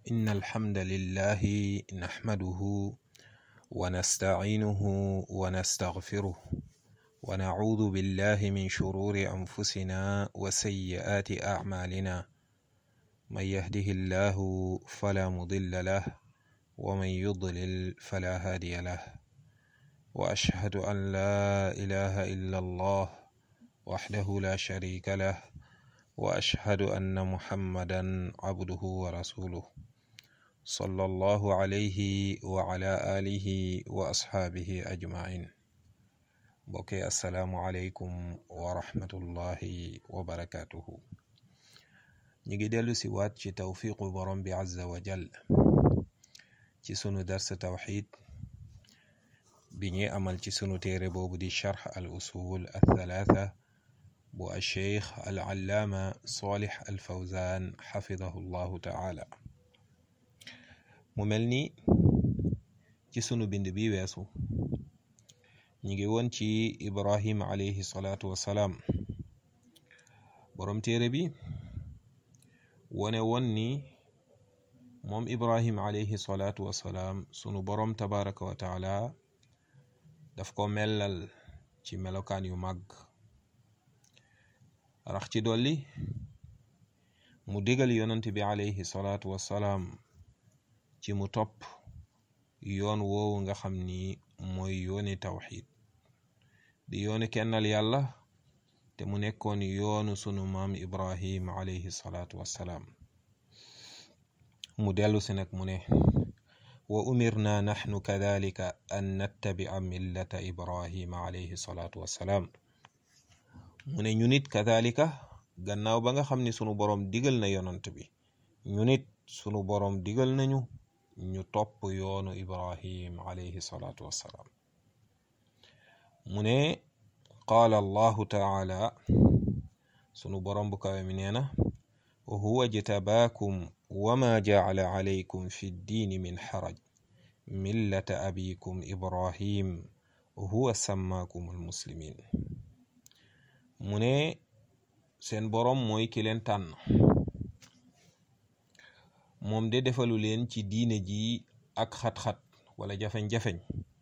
إن الحمد لله نحمده ونستعينه ونستغفره ونعوذ بالله من شرور أنفسنا وسيئات أعمالنا من يهده الله فلا مضل له ومن يضلل فلا هادي له وأشهد أن لا إله إلا الله وحده لا شريك له وأشهد أن محمدا عبده ورسوله صلى الله عليه وعلى آله وأصحابه أجمعين بوكي السلام عليكم ورحمة الله وبركاته نيجي ديلو سيوات ci tawfiqu borom bi azza wa jal ci sunu dars tawxid bi ñuy amal ci sunu téere boobu di charx al usul al thalatha bu alcheikh al allaama solix al fawzan xafidahu llahu taala mu mel ni ci sunu bind bi weesu ñu ngi woon ci ibrahim alayhi salaatu wassalaam boroom téere bi wone woon ni moom ibrahim alayhi salaatu wassalaam sunu boroom tabaraka wa taala daf ko mellal ci melokaan yu màgg rax ci dolli mu digal yonant bi alayhi salaatu wassalaam ci mu topp yoon woowu nga xam ni mooy yooni tawxid di yooni kennal yàlla te mu nekkoon yoonu sunu maam ibrahim alayhi salaatu wassalaam mu dellu si nag mu ne wa umirna naxnu kadalika an nattabia millata ibrahima alayhi salaatu wassalaam mu ne ñu nit kadalika gannaaw ba nga xam ni sunu boroom digal na yonant bi ñu nit sunu boroom digal nañu ñu topp yoonu ibrahim alayhi salaatu wassalaam mu ne qaala allahu taala sunu boroom bu kawe mi nee na huwa jtabaakum wama jacala calaykum fi ddiini min xaraj millata abikum ibrahim huwa sammaakum almuslimin mu ne seen boroom mooy ki leen tànn moom de defalu leen ci diine ji ak xat-xat wala jafeñ-jafeñ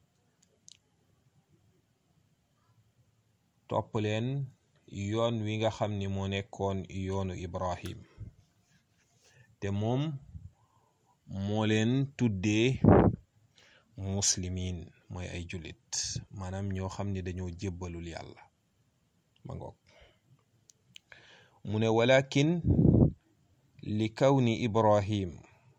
topp leen yoon wi nga xam ni moo nekkoon yoonu ibrahim te moom moo leen tuddee muslimin mooy ay jullit maanaam ñoo xam ni dañoo jébbalul yàlla ma ngoog mu ne walakin li kawni ibrahim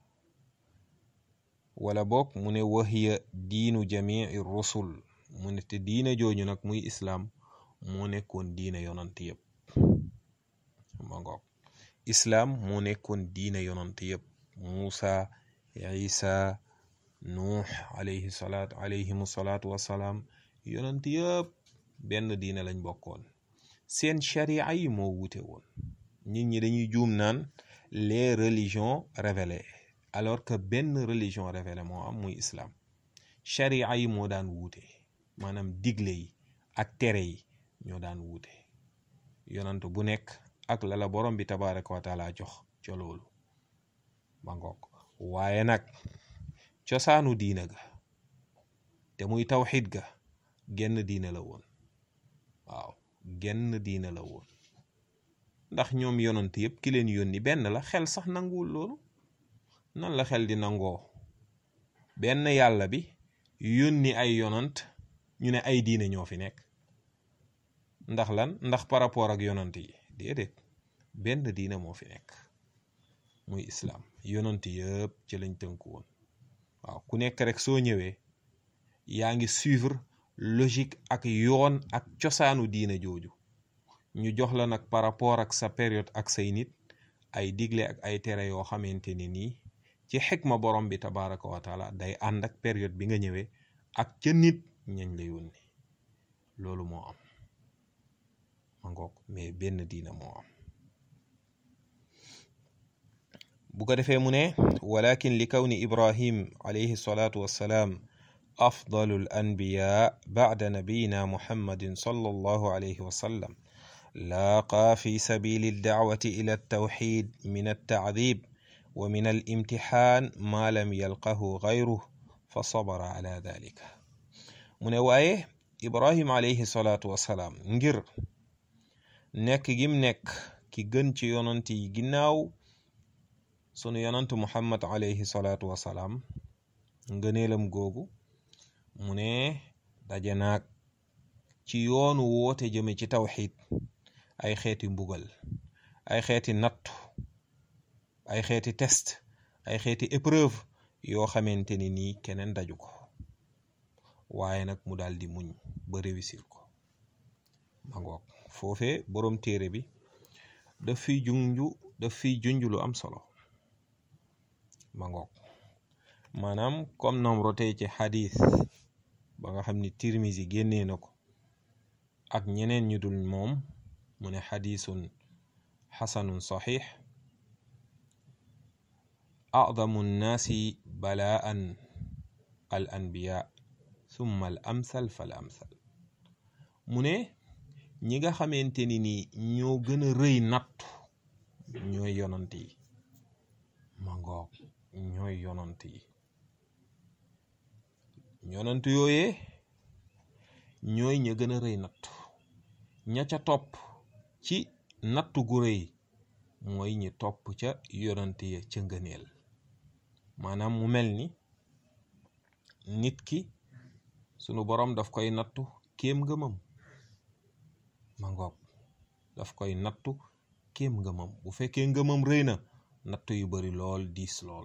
wala boog mu ne wahiya diinu jamii rusul mu ne te diina jooju nag muy islaam moo nekkoon diina yonant yëpp ma ngoog islaam moo nekkoon diina yonant yëpp muusa isa nuux alayhi salaatu alayhimu salaatu wassalaam yonant yëpp benn diina lañ bokkoon seen sharia yi moo wuute woon nit ñi dañuy juum naan les religions révélées alors que benn religion révélée moo am muy islam sharia yi moo daan wuute maanaam digle yi ak tere yi ñoo daan wuute yonant bu nekk ak lala borom bi tabaraka wa taala jox ca loolu ba ngoog waaye nag cosaanu diina ga te muy tawxid ga genn diina la woon waaw genn diina la woon ndax ñoom yonant yëpp ki leen yónni benn la xel sax nanguwul loolu nan la xel di nangoo benn yàlla bi yónni ay yonant ñu ne ay diine ñoo fi nekk ndax lan ndax par rapport ak yonant yi déedéet benn diine moo fi nekk muy islaam yonant yëpp ci lañ tënku woon waaw ku nekk rek soo ñëwee yaa ngi suivre logique ak yoon ak cosaanu diine jooju ñu jox la nag par rapport ak sa période ak say nit ay digle ak ay tere yoo xamante ne nii ci xikma borom bi tabaraka wa taala day ànd ak période bi nga ñëwee ak ca nit ñañ la yónni loolu moo am ma ngoog mais benn diina moo am bu ko defee mu ne walakin li kawni ibrahim alayhi salaatu wassalaam afdalu al anbiya bacda nabiyina muhammadin sallallahu alayhi wa sallam لاقى في سبيل الدعوة إلى التوحيد من التعذيب wa min al imtixaan ma lam yalqahu gayruh fa sabara ala dalika mu ne waaye ibrahim alayhi salaatu wassalaam ngir nekk gim nekk ki gën ci yonant yi ginnaaw sunu yonant muhammad alayhi salaatu wassalaam ngëneelam googu mu ne daje naag ci yoonu woote jëme ci tawxid ay xeeti mbugal ay xeeti nattu ay xeeti test ay xeeti épreuve yoo xamante ni nii keneen daju ko waaye nag mu daal di muñ ba réussir ko ma ngoog foofee boroom téere bi daf fiy junju daf fiy junj lu am solo ma ngoog maanaam comme nam rotee ci xadis ba nga xam ni tirmisi génnee na ko ak ñeneen ñu dul moom mu ne xadisun xasanun saxiix acdamu nnaasi balaan al anbiya summa al amsal fal amsal mu ne ñi nga xamante ni ni ñoo gën a rëy nattu ñooy yonant yi ma ngoog ñooy yonant yi yonant yooyee ñooy ña gën a rëy nattu ña ca topp ci nattu gu rëy mooy ñi topp ca yonant ya ca ngëneel maanaam mu mel ni nit ki sunu boroom daf koy nattu kéem ngëmam ma ngoog daf koy nattu kéem ngëmam bu fekkee ngëmam rëy na nattu yu bari lool diis lool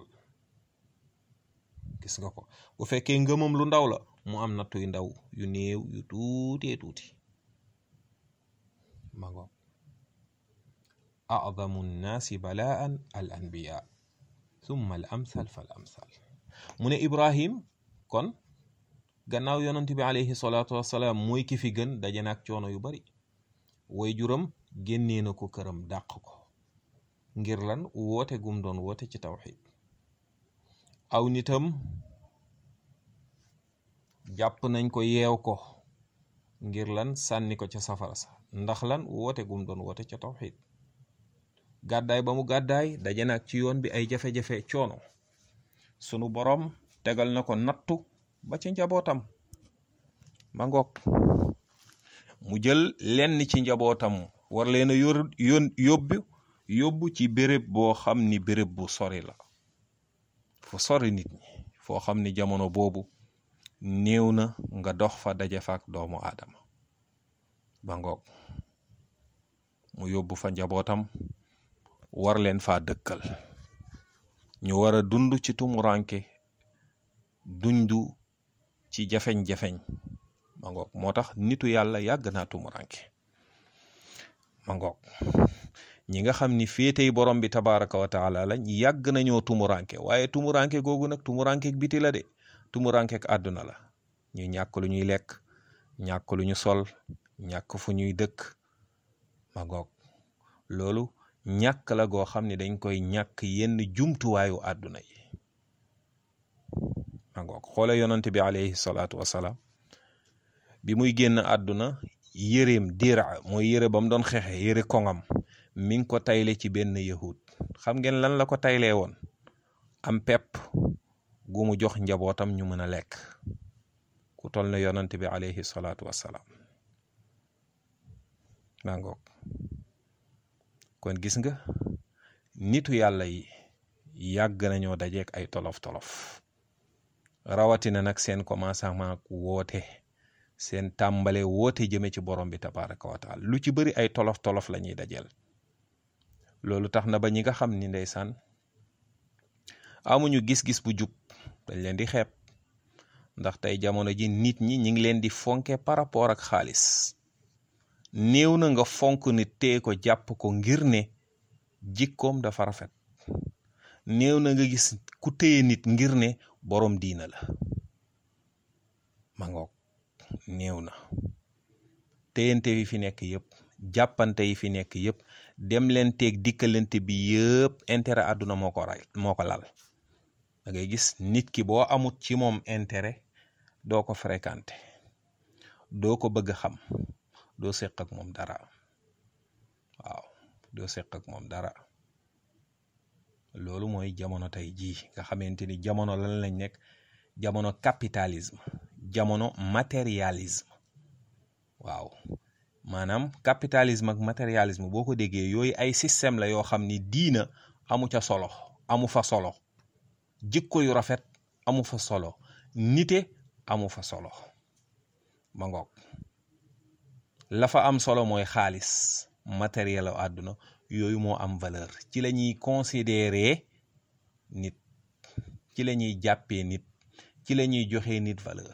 gis nga ko bu fekkee ngëmam lu ndaw la mu am nattu yu ndaw yu néew yu tuutee tuuti ma ngoog acdamu nnaasi balaan al anbiya summa al amsal fal amsal mu ne ibrahim kon gannaaw yonent bi alayhi salaatu wassalaam mooy ki fi gën daje naag coono yu bari way juram génnee na ko këram dàq ko ngir lan woote gum doon woote ci tawxid aw nitam jàpp nañ ko yeew ko ngir lan sànni ko ca safara sa ndax lan woote gum doon woote ca tawxid gàddaay ba mu gàddaay daje nag ci yoon bi ay jafe-jafe coono sunu boroom tegal na ko nattu ba ci njabootam ma ngoog mu jël lenn ci njabootam war leen a yor yoon yóbbu yóbbu ci béréb boo xam ni béréb bu sori la fu sori nit ñi foo xam ni jamono boobu néew na nga dox fa daje fa ak doomu aadama ba ngoog mu yóbbu fa njabootam war leen fa dëkkal ñu war a dund ci tumuranke dundu ci jafeñ-jafeñ ma ngoog moo tax nitu yàlla yàgg naa tumuranke ma ngoog ñi nga xam ni féetey borom bi tabaraka wa taala lañ yàgg nañoo tumuranke waaye tumuranke googu nag tumuranke biti la de tumuranke ak àdduna la ñu ñàkk lu ñuy lekk ñàkk lu ñu sol ñàkk fu ñuy dëkk ma ngoog loolu ñàkk la goo xam ne dañ koy ñàkk yenn jumtuwaayu àdduna yi ma ngoog xoole yonante bi alayhi salaatu wasalaam bi muy génn àdduna yëreem dira mooy yëre ba mu doon xeexe yëre koŋam mi ngi ko tayle ci benn yahud xam ngeen lan la ko taylee woon am pepp gu mu jox njabootam ñu mën a lekk ku toll na yonante bi alayhi salaatu wassalaam maa ngoog kon gis nga nitu yàlla yi yàgg nañoo dajeek ay tolof-tolof rawatina nag seen commencement woote seen tàmbale woote jëme ci borom bi tabaraka wa taala lu ci bëri ay tolof-tolof la ñuy dajeel loolu tax na ba ñi nga xam ni ndeysaan amuñu gis-gis bu jub dañ leen di xeeb ndax tey jamono ji nit ñi ñi ngi leen di fonke par rapport ak xaalis néew na nga fonk nit tee ko jàpp ko ngir ne jikkoom dafa rafet néew na nga gis ku téye nit ngir ne borom diina la ma ngoog néew na téyante yi fi nekk yëpp jàppante yi fi nekk yëpp dem leen teeg dikkalante bi yëpp intérêt àdduna moo ko ray moo ko lal da ngay gis nit ki boo amut ci moom intérêt doo ko fréquenté doo ko bëgg xam doo seq ak moom dara waaw doo seq ak moom dara loolu mooy jamono tey jii nga xamante ni jamono lan lañ nekk jamono capitalisme jamono matérialisme waaw maanaam capitalisme ak matérialisme boo ko déggee yooyu ay système la yoo xam ni diina amu ca solo amu fa solo jikko yu rafet amu fa solo nite amu fa solo ma ngoog la fa am solo mooy xaalis matériel a àdduna yooyu moo am valeur ci la ñuy considérer nit ci la ñuy jàppee nit ci la ñuy joxe nit valeur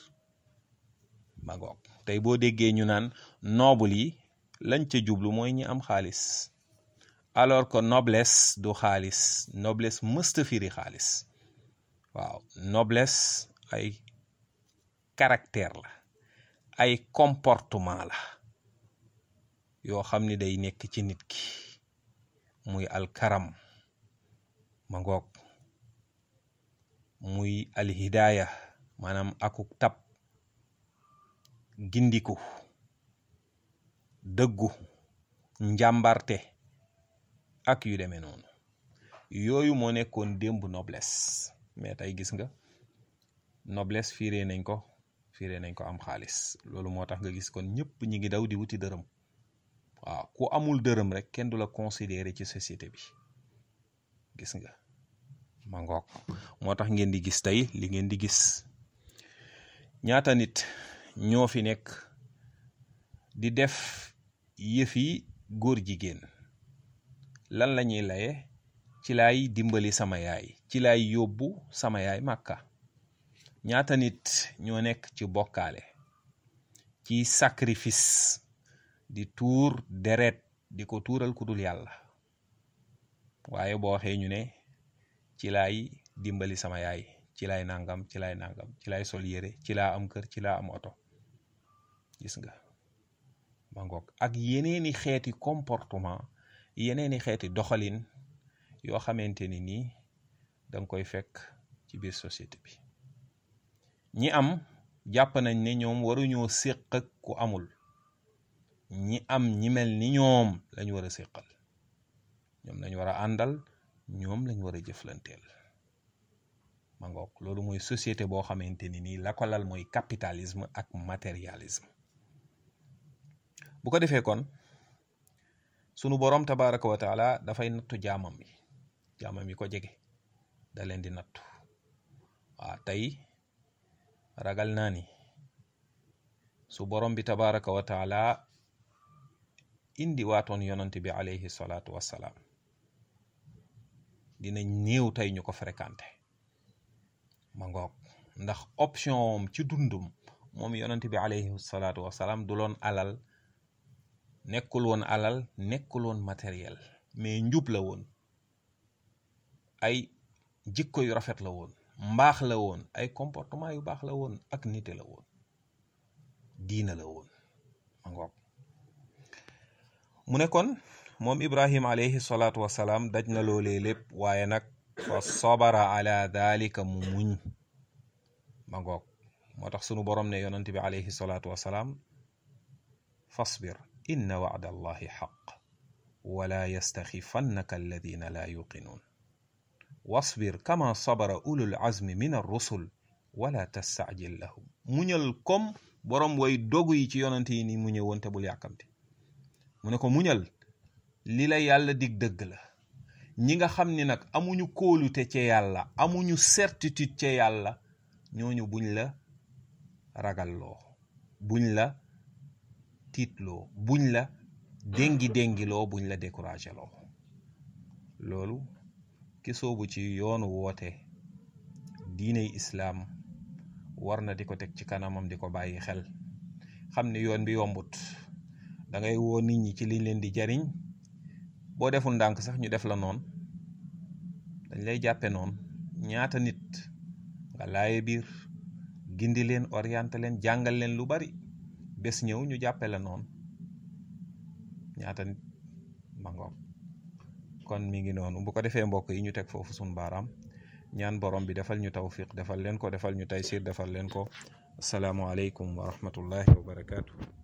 ma ngoog tey boo déggee ñu naan noble yi lañ ca jublu mooy ñi am xaalis alors que noblesse du xaalis noblesse mësta firi xaalis waaw noblesse ay caractère la ay comportement la yoo xam ni day nekk ci nit ki muy alkaram ma ngoog muy alhidaaya maanaam akuk tab gindiku dëggu njàmbarte ak yu demee noonu yooyu moo nekkoon démb noblesse mais tey gis nga noblesse fiiree nañ ko fiiree nañ ko am xaalis loolu moo tax nga gis kon ñëpp ñi ngi daw di wuti dërëm waaw ku amul dërëm rek kenn du la considérer ci société bi gis nga ma ngoog moo tax ngeen di gis tey li ngeen di gis ñaata nit ñoo fi nekk di def yëfi góor jigéen lan la ñuy laye ci laay dimbali sama yaay ci laay yóbbu sama yaay màkka ñaata nit ñoo nekk ci bokkaale ci sacrifice di tuur deret di ko tuural ku dul yàlla waaye boo waxee ñu ne ci laay dimbali sama yaay ci laay nangam ci laay nangam ci laay sol yére ci laa am kër ci laa am oto gis nga ma ngoog ak yeneeni xeeti comportement yeneeni xeeti doxalin yoo xamante ni nii danga koy fekk ci biir société bi ñi am jàpp nañ ne ñoom waruñoo séq ak ku amul ñi am ñi mel ni ñoom lañ war a séqal ñoom lañ war a àndal ñoom lañ war a jëflanteel ma ngoog loolu mooy société boo xamante ni nii la ko lal mooy capitalisme ak matérialisme bu ko defee kon sunu boroom tabaraka wa taala dafay nattu jaamam yi jaamam yi ko jege da leen di nattu waa tey ragal naa ni su borom bi tabaraka wa taala indi waatoon yonante bi alayhi salaatu wassalaam dina néew tey ñu ko fréquenté ma ngoog ndax option ci dundum moom yonante bi alayhi salaatu wassalaam du loon alal nekkul woon alal nekkul woon matériel mais njub la woon ay jikko yu rafet la woon mbaax la woon ay comportement yu baax la woon ak nite la woon diina la woon ma ngoog mu ne kon moom ibrahim alayhi salaatu wasalaam daj na loolee lépp waaye nag fa sabara ala dalika mu muñ ma ngoog moo tax sunu borom ne yonante bi alayhi salaatu wasalaam fasbir inna wacda allahi xaq wala yastaxifannaka alladina laa yuqinuun wasbir kama sabara ulul azmi min arrusul wala tastacjil lahum muñal comme borom way dogu yi ci yonante yi ni mu ñëwoon te bul yàkkamti mu ne ko muñal li la yàlla dig dëgg la ñi nga xam ni nag amuñu kóolute ca yàlla amuñu certitude ca yàlla ñooñu buñ la ragalloo buñ la tiitloo buñ la déngi déngiloo buñ la découragé loo loolu ki soobu ci yoonu woote diiney islaam war na di ko teg ci kanamam di ko bàyyi xel xam ni yoon bi yombut da ngay woo nit ñi ci liñ leen di jariñ boo deful ndànk sax ñu def la noon dañ lay jàppe noonu ñaata nit nga laaye biir gindi leen orienté leen jàngal leen lu bari bés ñëw ñu jàppe la noonu ñaata nit ma ngoog kon mi ngi noonu bu ko defee mbokk yi ñu teg foofu suñ baaraam ñaan borom bi defal ñu tawfiq defal leen ko defal ñu taysir defal leen ko asalaamualeykum wa rahmatullahi wa barakaatu.